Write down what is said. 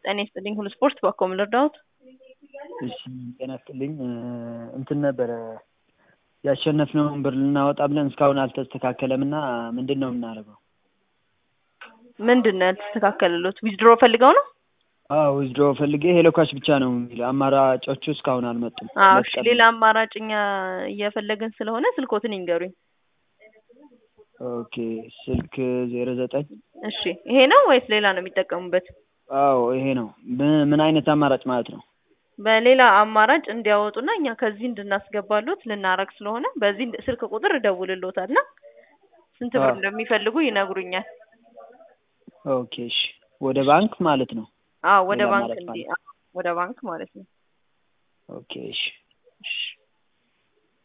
ጤና ይስጥልኝ ሁሉ ስፖርት በአኮ ምን ልርዳዎት? እሺ ጤና ይስጥልኝ እንትን ነበረ ያሸነፍነውን ብር ልናወጣ ብለን እስካሁን አልተስተካከለም እና ምንድን ነው የምናደርገው? ምንድን ነው ያልተስተካከለሎት? ዊዝድሮ ፈልገው ነው? አዎ ዊዝድሮ ፈልጌ ሄሎ ካሽ ብቻ ነው የሚለው አማራጮቹ እስካሁን አልመጡም። አዎ እሺ ሌላ አማራጭ እኛ እየፈለግን ስለሆነ ስልኮትን ይንገሩኝ። ኦኬ ስልክ ዜሮ ዘጠኝ እሺ ይሄ ነው ወይስ ሌላ ነው የሚጠቀሙበት? አዎ ይሄ ነው። ምን- ምን አይነት አማራጭ ማለት ነው? በሌላ አማራጭ እንዲያወጡና እኛ ከዚህ እንድናስገባሎት ልናረግ ስለሆነ በዚህ ስልክ ቁጥር እደውልሎታል እና ስንት ብር አዎ። እንደሚፈልጉ ይነግሩኛል። ኦኬ እሺ ወደ ባንክ ማለት ነው። አዎ ወደ ሌላ ባንክ አማራጭ እንዲ አዎ፣ ወደ ባንክ ማለት ነው። ኦኬ እሺ እሺ